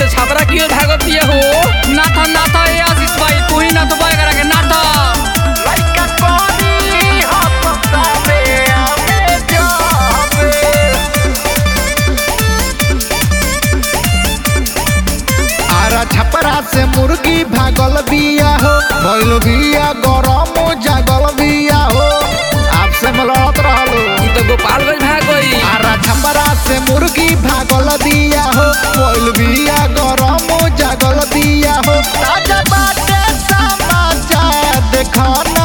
से छापरा कियो भागत दिए हो ना था ना था ए आशीष भाई तू ही ना तो बाय करा के ना था लइका कोरी हसतावे आमे जाबे आरा छपरा से मुर्गी भागल बिया हो भइल बिया गरम जागल बिया हो आपसे मलत रहलो ई तो गोपालगंज भाग गई आरा छपरा से मुर्गी भागल बिया हो भइल बिया गरम जागल बिया हो ताजा बाटे समाचार देखना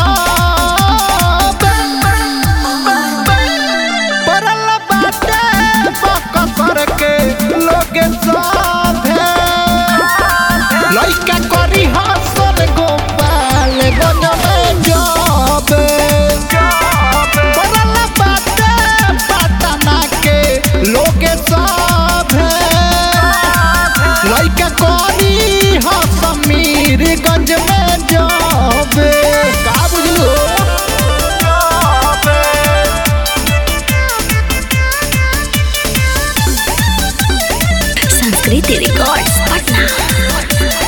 परल बाटे बकसर के लोगे साथे लइका करी हसन गोपाल गंज में जाबे परल बाटे पटना के लोगे साथे लइका करी हसमीर गंज में जाबे का बुझलो संस्कृति रिकॉर्ड्स पटना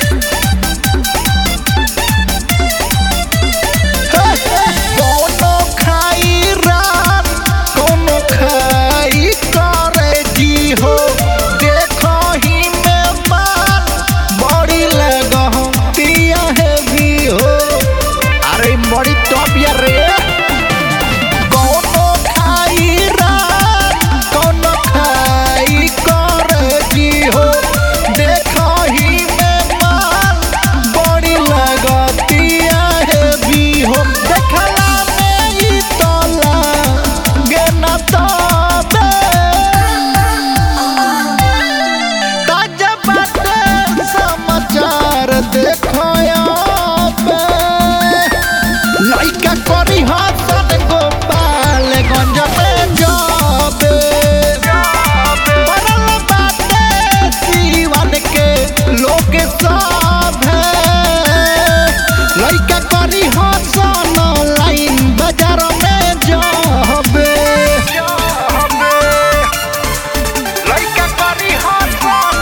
कोनो खाई रात कोनो खाई करे जी हो देखो ही में माल बड़ी लगतिया है भी हो अरे बड़ी टॉप यार रे कोनो खाई रात कोनो खाई करे जी हो देखो ही में माल बड़ी लगतिया है भी हो देखला में ई तोला गे न तबे ताजा बाटे समाचार देखो पे लइका करी हसन गोपाल गंज में जाबे परल बाटे सीवन के लोग सब लइका करी हसन लाइन बाजार में जाबे लइका करी हसन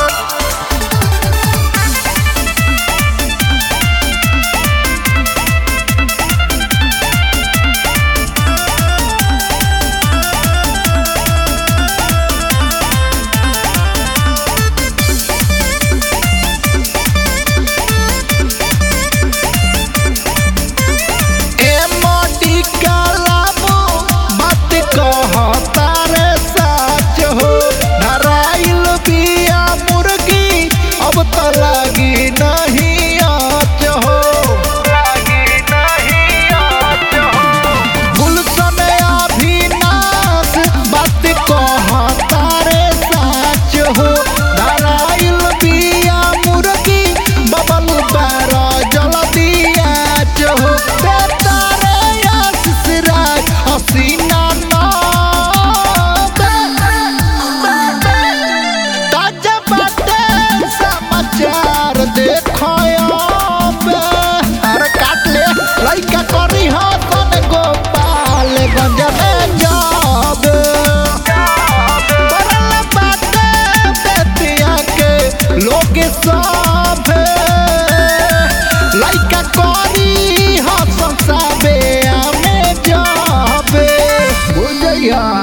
ए मोटी कालाबो बात कहता रे सच हो धराइल बिया मुर्गी अब तो लागी नहीं आच हो लागी नहीं आच हो गुलशन अभिनाश बात कहता रे सच हो धराइल बिया मुर्गी बबल बारा जल दिया हो तारे आशीष राज हसीना ताजा बाटे समाचार देखो अरे काट ले लइका करी हसन गोपाल गंज में जाबे परल बाटे बेतिया के लोग सब लइका करी हसन साबे हमें जाबे बुझैया